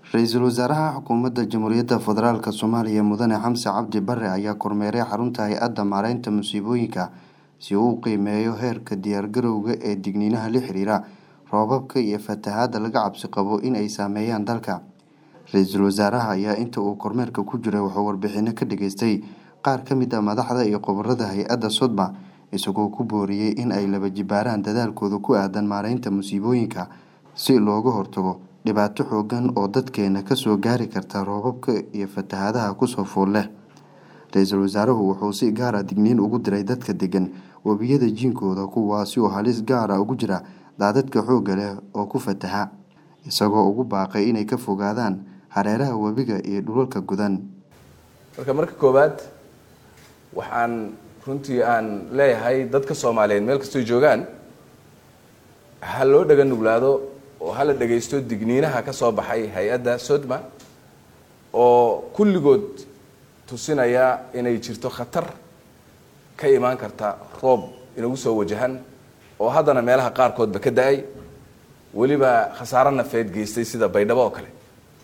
ra-iisul wasaaraha xukuumadda jamhuuriyadda federaalk soomaaliya mudane xamse cabdi bare ayaa kormeeray xarunta hay-adda maareynta musiibooyinka si uu u qiimeeyo heerka diyaargarowga ee digniinaha la xiriira roobabka iyo fatahaadda laga cabsi qabo in ay saameeyaan dalka ra-iisul wasaaraha ayaa inta uu kormeerka ku jiray wuxuu warbixino ka dhageystay qaar ka mid a madaxda iyo khubarada hay-adda sodma isagoo ku booriyey in ay laba jibaaraan dadaalkooda ku aadan maareynta musiibooyinka si looga hortago dhibaato xoogan oo dadkeena kasoo gaari karta roobabka iyo fatahaadaha kusoo fool leh ra-iisul wasaaruhu wuxuu si gaara digniin ugu diray dadka degan webiyada jiinkooda kuwaasi oo halis gaara ugu jira daadadka xoogga leh oo ku fataha isagoo ugu baaqay inay ka fogaadaan hareeraha webiga iyo dhulalka godan marka marka koowaad waxaan runtii aan leeyahay dadka soomaaliyeed meel kastoy joogaan ha loo dhaga nuglaado oo hala dhagaysto digniinaha ka soo baxay hay-adda sodma oo kulligood tusinaya inay jirto khatar ka imaan karta roob inagu soo wajahan oo haddana meelaha qaarkoodba ka da-ay weliba khasaaro nafeed geystay sida baydhabo oo kale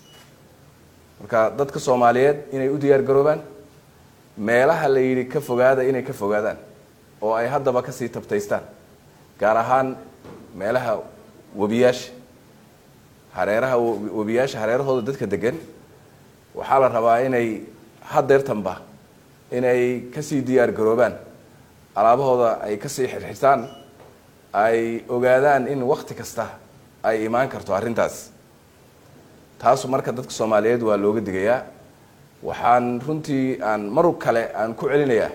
marka dadka soomaaliyeed inay u diyaar garoobaan meelaha la yidhi ka fogaada inay ka fogaadaan oo ay haddaba kasii tabtaystaan gaar ahaan meelaha webiyaasha hareeraha webiyaasha hareerahooda dadka degan waxaa la rabaa inay hadeertanba inay kasii diyaar garoobaan alaabahooda ay kasii xirxirtaan ay ogaadaan in wakti kasta ay imaan karto arrintaas taasu marka dadka soomaaliyeed waa looga digayaa waxaan runtii aan mar kale aan ku celinayaa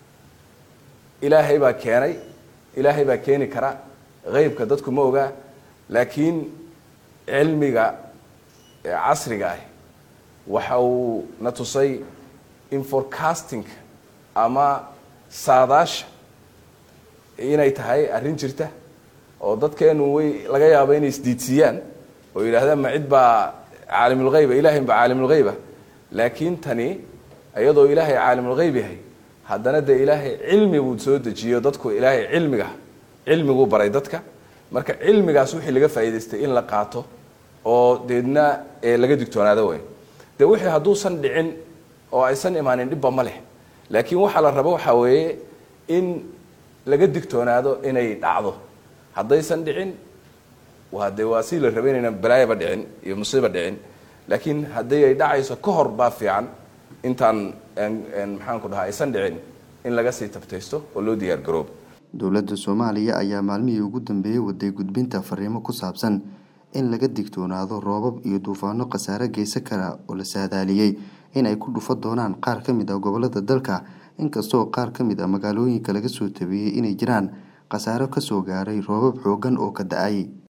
ilaahay baa keenay ilaahay baa keeni kara qeybka dadku ma ogaa laakiin cilmiga casriga ah waxa uu na tusay in forecasting ama saadaasha inay tahay arrin jirta oo dadkeenu way laga yaabo inay isdiidsiiyaan oo yidhaahdaan ma cid baa caalimulheyba ilahay baa caalimulgheyba laakiin tani iyadoo ilaahay caalimulgheyb yahay haddana dee ilaahay cilmi buu soo dejiyo dadku ilaahay cilmiga cilmiguu baray dadka marka cilmigaas wixii laga faa'idaystay in la qaato oo deedna laga digtoonaado wey dee wixii hadduusan dhicin oo aysan imaanin dhibba ma leh laakiin waxaa la rabo waxaa weeye in laga digtoonaado inay dhacdo haddaysan dhicin waa dee waa si la raba inaynan balaayaba dhicin iyo musiiba dhicin laakiin haddii ay dhacayso ka hor baa fiican intaan maxaan ku dhahaa aysan dhicin in laga sii tabtaysto oo loo diyaar garoobo dowladda soomaaliya ayaa maalmihii ugu dambeeyey waday gudbinta fariimo ku saabsan in laga digtoonaado roobab iyo duufaano khasaare geysan kara oo la saadaaliyey in ay ku dhufo doonaan qaar ka mid ah gobolada dalka inkastoo qaar ka mid ah magaalooyinka laga soo tabiyey inay jiraan khasaaro kasoo gaaray roobab xoogan oo ka da-ay